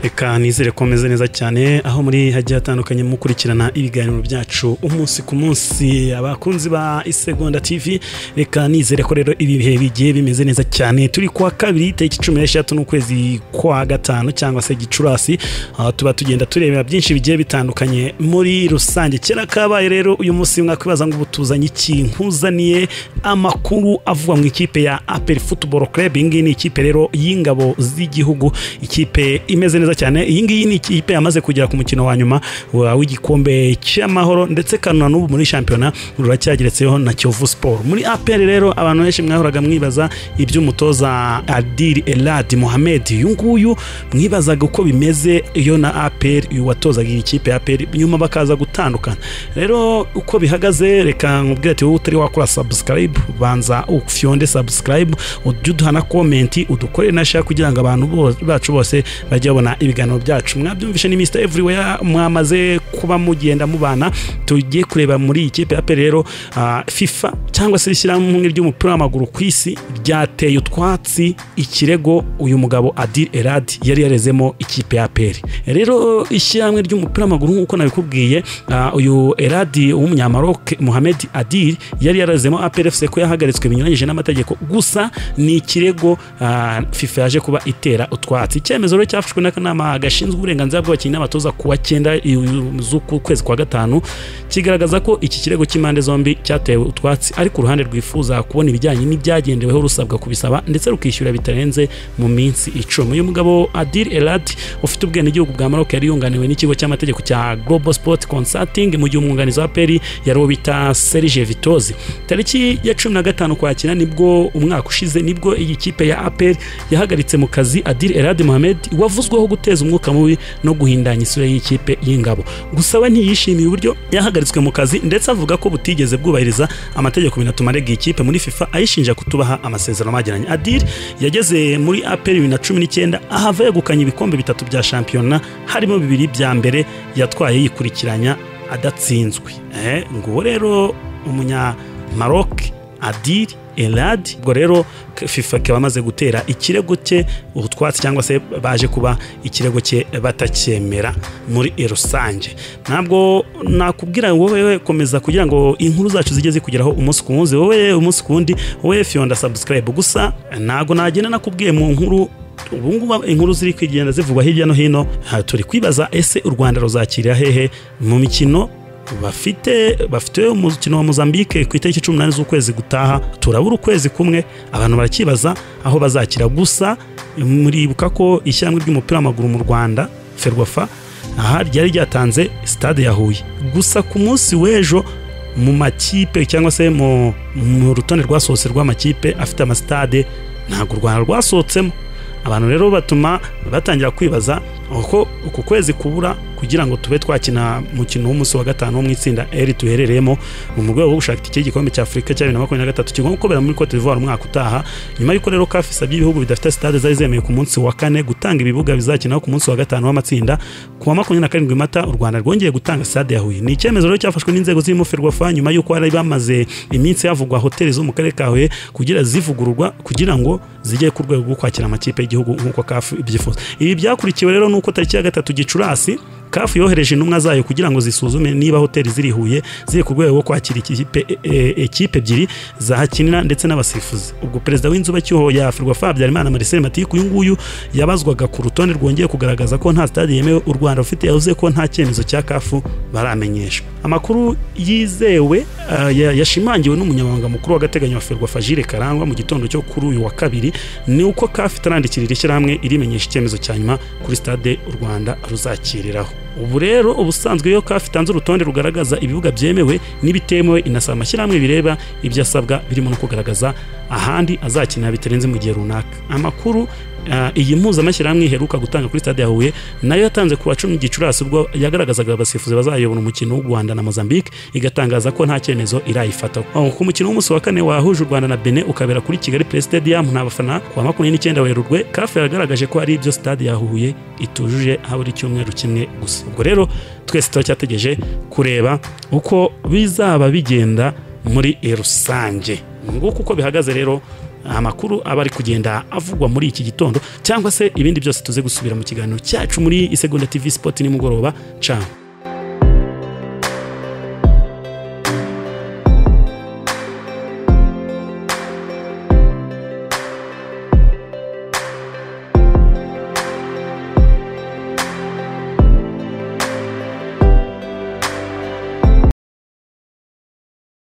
reka nizere ko meze neza cyane aho muri hagiye hatandukanye mukurikirana ibiganiro byacu umunsi ku munsi abakunzi ba isegonda tv reka nizere ko rero ibi bihe bigiye bimeze neza cyane turi kuwa kabiri itariki cumi n'eshatu n'ukwezi kwa gatanu cyangwa se gicurasi aho tuba tugenda turebera byinshi bigiye bitandukanye muri rusange kera kabaye rero uyu munsi mwakwibaza ngo ubutuzanye iki nkuzaniye amakuru avuga mu ikipe ya aperi futuboro club iyi ngiyi ni ikipe rero y'ingabo z'igihugu ikipe imeze neza cyane iyi ngiyi ni ikipe yamaze kugera ku mukino wa nyuma wa- w'igikombe cy'amahoro ndetse kanuna n'ubu muri shampiyona ruracyageretseho na kiyovu siporo muri aperi rero abantu benshi mwahoraga mwibaza iby'umutoza adiri elad mohamed uyu nguyu mwibazaga uko bimeze iyo na aperi uyu watozaga iyi kipe ya aperi nyuma bakaza gutandukana rero uko bihagaze reka nkubwire ati wowe utari wakora subscribe banza ufyonde subscribe ujye uduha na komenti udukorere na share kugira ngo abantu bo- bacu bose bajye babona ibiganiro byacu mwabyumvishe ni Mr Everywhere mwamaze kuba mugenda mubana tugiye kureba muri iyi kipe ya pe rero ah, FIFA cyangwa se ishyirahamwe ry'umupira w'amaguru ku isi ryateye utwatsi ikirego uyu mugabo Adil Elad yari yarezemo ikipe ya APR rero ishyirahamwe ry'umupira w'amaguru nk'uko nabikubwiye ah, uyu Eladi w'umunyamaroke Mohamed Adil yari yarazemo APR FC ko yahagaritswe binyuranyije n'amategeko gusa ni ikirego ah, FIFA yaje kuba itera utwatsi icyemezo rero cyafashwe n'akanama gashinzwe uburenganzira bw'abakinnyi n'abatoza ku wa cyenda z'uku kwezi kwa gatanu kigaragaza ko iki kirego cy'impande zombi cyatewe utwatsi ariko uruhande rwifuza kubona ibijyanye n'ibyagendeweho rusabwa kubisaba ndetse rukishyura bitarenze mu minsi icumi uyu mugabo Adil Elad ufite ubwenegihugu bwa Maroc yari yunganiwe n'ikigo cy'amategeko cya Global Sport Consulting mu gihe umwunganizi wa Peri yari uwo bita Serge Vitozi tariki ya cumi na gatanu kwakira nibwo umwaka ushize nibwo iyi kipe ya APR yahagaritse mu kazi Adil Elad Mohamed wavuzweho guteza umwuka mubi no guhindanya isura y'ikipe y'ingabo gusa we ntiyishimiye uburyo yahagaritswe mu kazi ndetse avuga ko butigeze bwubahiriza amategeko binatuma arega iyi kipe muri FIFA ayishinja kutubaha amasezerano bagiranye Adil yageze muri APR bibiri na cumi n'icyenda ahava yegukanye ibikombe bitatu bya shampiyona harimo bibiri bya mbere yatwaye yikurikiranya adatsinzwe Eh, nguwo rero umunya Maroc Adil Elad ubwo rero k- FIFA ikaba amaze gutera ikirego cye utwatsi cyangwa se baje kuba ikirego cye batacyemera muri rusange ntabwo nakubwira ngo wowe komeza kugira ngo inkuru zacu zijye zikugeraho umunsi ku munsi wowe umunsi ku wundi wowe fiyonda subscribe gusa ntabwo nagenda nakubwiye mu nkuru ubu ngubu inkuru ziri kugenda zivugwa hirya no hino aha turi kwibaza ese u rwanda ruzakirira hehe mu mikino bafite bafite umukino wa mozambique ku itariki cumi n'umunani z'ukwezi gutaha turabura ukwezi kumwe abantu barakibaza aho bazakira gusa muribuka ko ishyirahamwe ry'umupira w'amaguru mu rwanda ferwafa aha ryari ryatanze sitade ya huye gusa ku munsi w'ejo mu makipe cyangwa se mu mu rutonde rwasohotse rw'amakipe afite amasitade ntabwo u rwanda rwasohotsemo abantu rero batuma batangira kwibaza uko uku kwezi kubura kugira ngo tube twakina umukino w'umunsi wa gatanu wo mu itsinda eri duherereyemo mu rwego rwo gushaka itike y'igikombe cya afurika cya bibiri na makumyabiri na gatatu kigomba kubera muri cote d'ivoire umwaka utaha nyuma y'uko rero kafi isabye ibihugu bidafite sitade zari zemewe ku munsi wa kane gutanga ibibuga bizakinaho ku munsi wa gatanu w'amatsinda ku wa makumyabiri na karindwi mata u rwanda rwongeye gutanga sitade ya huye ni icyemezo rero cyafashwe n'inzego zirimo ferwafa nyuma y'uko bari bamaze iminsi havugwa hoteli zo mu karere ka huye kugira zivugururwa kugira ngo zijye ku rwego rwo kwakira amakipe y'igihugu nk'uko kafu ibyifuza ibi byakurikiwe rero n'uko tariki ya gatatu gicurasi kafu yohereje intumwa zayo kugira ngo zisuzume niba hoteli ziri i huye ziri ku rwego rwo kwakira ikipe- e- e- ekipe ebyiri zahakinira ndetse n'abasifuzi ubwo perezida w'inzu bacyuho ya ferwafa habyarimana marcel matiku uyu nguyu yabazwaga ku rutonde rwongeye kugaragaza ko nta stade yemewe u rwanda rufite yavuze ko nta cyemezo cya kafu baramenyeshwa amakuru yizewe ah, ya- yashimangiwe n'umunyamabanga mukuru w'agateganyo wa ferwafa jire karangwa mu gitondo cyo kuri uyu wa kabiri ni uko kafu itarandikirira ishyirahamwe irimenyesha icyemezo cya nyuma kuri stade u rwanda ruzakiriraho ubu rero ubusanzwe iyo kafu itanze urutonde rugaragaza ibibuga byemewe n'ibitemewe inasaba amashyirahamwe bireba ibyo asabwa birimo no kugaragaza ahandi azakinira bitarenze mu gihe runaka amakuru ah, iyi mpuzamashyirahamwe iheruka gutanga kuri stade ya huye nayo yatanze ku wa cumi gicurasi ubwo yagaragazaga abasifuzi bazayobora umukino w'u rwanda na mozambique igatangaza ko nta cyemezo irayifataho Oh, ku mukino w'umunsi wa kane wahuje u rwanda na benin ukabera kuri kigali play stadium nta bafana ku wa makumyabiri n'icyenda werurwe kafu yagaragaje ko ari ibyo stade ya huye itujuje habura icyumweru kimwe gusa ubwo rero twese turacyategereje kureba uko bizaba bigenda muri rusange nguko uko bihagaze rero amakuru aba ari kugenda avugwa muri iki gitondo cyangwa se ibindi byose tuze gusubira mu kiganiro cyacu muri isegonda tv sport nimugoroba ciao